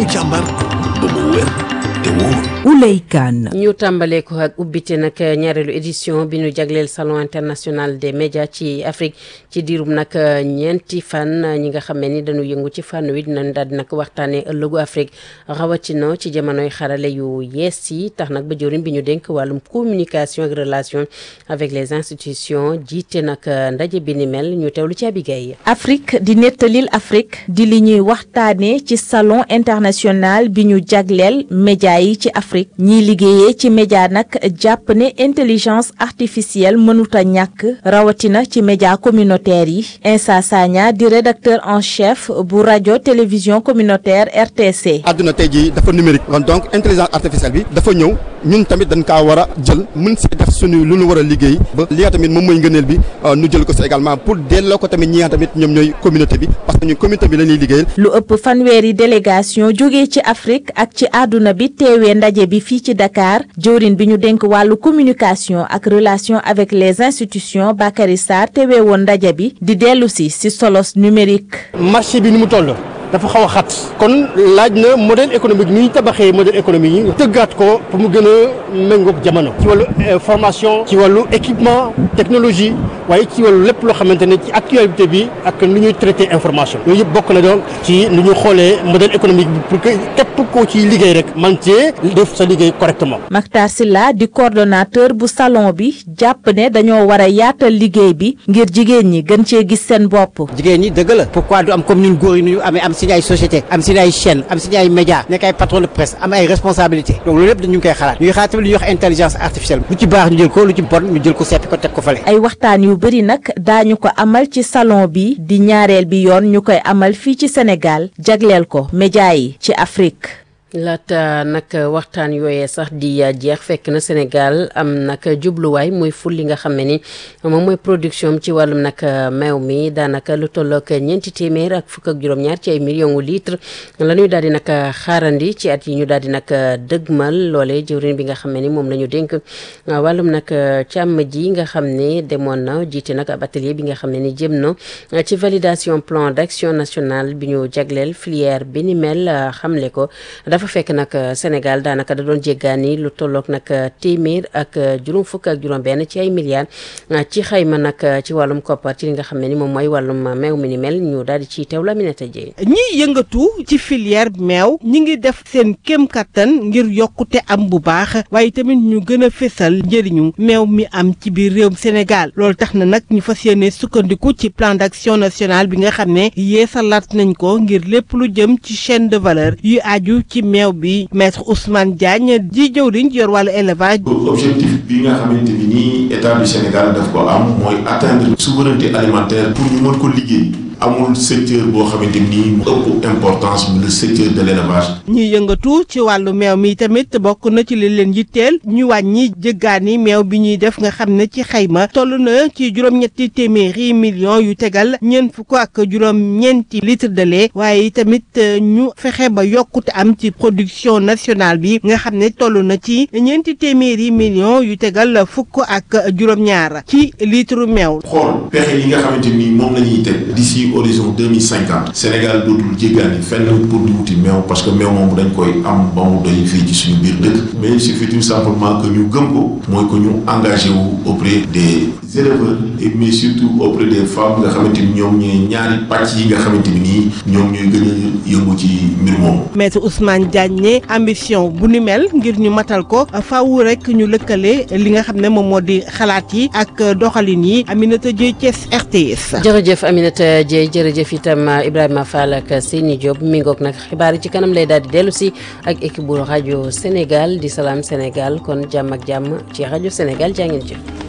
ñu càmbar ba mu wér te wóor. Ouley Kane ñu tàmbalee ko ak ubbite nag ñaareelu édition bi ñu jagleel salon international des médias ci Afrique ci diirum nag ñeenti fan ñi nga xam ne ni dañu yëngu ci fànn wi dinañ daal di nag waxtaanee ëllëgu Afrique rawatina ci jamonoy xarale yu yees yi tax nag ba jëwriñ bi ñu dénk wàllum communication ak relation avec les institutions jiite nag ndaje bi ni mel ñu teewlu ci Abigay Afrique di nettalil Afrique di li ñuy waxtaanee ci salon international bi ñu jagleel média yi ci Afrique ñiy liggéeyee ci média nag jàpp ne intelligence artificielle mënut a ñàkk rawatina ci média communautaire yi Insa Sagna di rédacteur en chef bu rajo télévision communautaire RTC. àdduna tey jii dafa numérique kon donc intelligence artificielle bi dafa ñëw ñun tamit dañ kaa war a jël mën si def suñu lu ñu war a liggéey ba li nga tamit moom mooy ngëneel bi nu jël ko si également pour delloo ko tamit ñi nga tamit ñoom ñooy communauté bi parce que ñun communauté bi la ñuy liggéeyal. lu ëpp fanweeri délégation jógee ci Afrique ak ci àdduna bi teewee ndaje bi fii ci Dakar jëwrin bi ñu dénk wàllu communication ak relation avec les institutions Bakary Sarr teewee woon ndaje bi di dellu si si solos numérique. marché bi ni mu toll. dafa xaw a xat kon laaj na modèle économique ni ñu tabaxee modèle économique yi tëggaat ko pour mu gën a méngoog jamono ci wàllu formation ci wàllu équipement technologie waaye ci wàllu lépp loo xamante ne ci actualité bi ak nu ñuy traité information yooyu yëpp bokk na donc ci nu ñu xoolee modèle économique bi pour que képp koo ciy liggéey rek man cee def sa liggéey correctement. Mactar Silla di coordonnateur bu salon bi jàpp ne dañoo war a yaatal liggéey bi ngir jigéen ñi gën cee gis seen bopp. jigéen ñi dëgg la pourquoi du am comme ñun góor yi nu ñu amee am suñu ay société am suñu ay chaîne am suñu ay média nekk ay patron de presse am ay responsabilité donc loolu yëpp dañu ngi koy xalaat ñu ngi xalaat tamit lu ñuy wax intelligence artificielle lu ci baax ñu jël ko lu ci bon ñu jël ko seppi ko teg ko fale ay waxtaan yu bëri nag daañu ko amal ci salon bi di ñaareel bi yoon ñu koy amal fii ci Sénégal jagleel ko média yi ci Afrique laata nag waxtaan yooyee sax di jeex fekk na Sénégal am nag jubluwaay muy ful li nga xam ne ni moom mooy production ci wàllum nag meew mi daanaka lu tollook ñeenti téeméer ak fukk ak juróom-ñaar ci ay millions litres la ñuy daal di nag xaarandi ci at yi ñu daal di nag dëgmal loole jëwriñ bi nga xam ne ni moom la ñu dénk wàllum nag càmm ji nga xam ne demoon na jiite nag ab atelier bi nga xam ne ni jëm na ci validation plan d'action national bi ñu jagleel filière bi ni mel xamle ko dafa fekk nag Sénégal daanaka da doon jéggaani lu tolloog nag téeméer ak juróom fukk ak juróom benn ci ay milliards ci xayma nag ci wàllum koppar ci li nga xam ne ni moom mooy wàllum meew mi ni mel ñu daal di ciy teew la Aminata Dieye ñiy yëngatu ci filière meew ñi ngi def seen kéem kattan ngir yokkute am bu baax waaye tamit ñu gën a fésal njëriñu meew mi am ci biir réewum Sénégal loolu tax na nag ñu fas yéene sukkandiku ci plan d'action national bi nga xam ne yeesalaat nañ ko ngir lépp lu jëm ci chaîne de valeur yu aju ci meew bi maître Ousmane Diagne di jëwriñ yor wàllu élevage. objectif bi nga xamante ni nii état du Sénégal daf ko am mooy atteindre souveraineté alimentaire pour ñu mën ko liggéey. amul secteur boo xamante ni mu ëpp importance le secteur de l'élevage. ñi yëngatu ci wàllu meew mi tamit bokk na ci li leen yitteel ñu wàññi jëggaani meew bi ñuy def nga xam ne ci xayma toll na ci juróom-ñetti téeméeri millions yu tegal ñeent fukk ak juróom-ñeenti litre de lait waaye tamit ñu fexe ba yokkute am ci production nationale bi nga xam ne toll na ci ñeenti téeméeri millions yu tegal fukk ak juróom-ñaar ci litre meew. xool pexe yi nga xamante ni moom la ñuy teg d'ici horizon 2050 Sénégal dootul jéggaani fenn pour di wuti meew parce que meew moom dañ koy am ba mu doy fii ci suñu biir dëkk mais il suffit tout simplement que ñu gëm ko mooy que ñu engagé wu auprès des éleveurs et mais surtout auprès des femmes nga xamante ni ñoom ñooy ñaari pàcc yi nga xamante ni nii ñoom ñooy gën a yëngu ci mbir moomu. maître Ousmane Diagne ne ambition bu ni mel ngir ñu matal ko faaw rek ñu lëkkale li nga xam ne moom moo di xalaat yi ak doxalin yi Aminata Dieye Thiès RTS. jërëjëf Aminata Dieye jërëjëf itam Ibrahima Fall ak Seyni Diop mi ngoog nag xibaar yi ci kanam lay daal di dellu si ak équipe bu rajo Sénégal di Salam Sénégal kon jàmm ak jàmm ci rajo Sénégal jaa ngeen jëf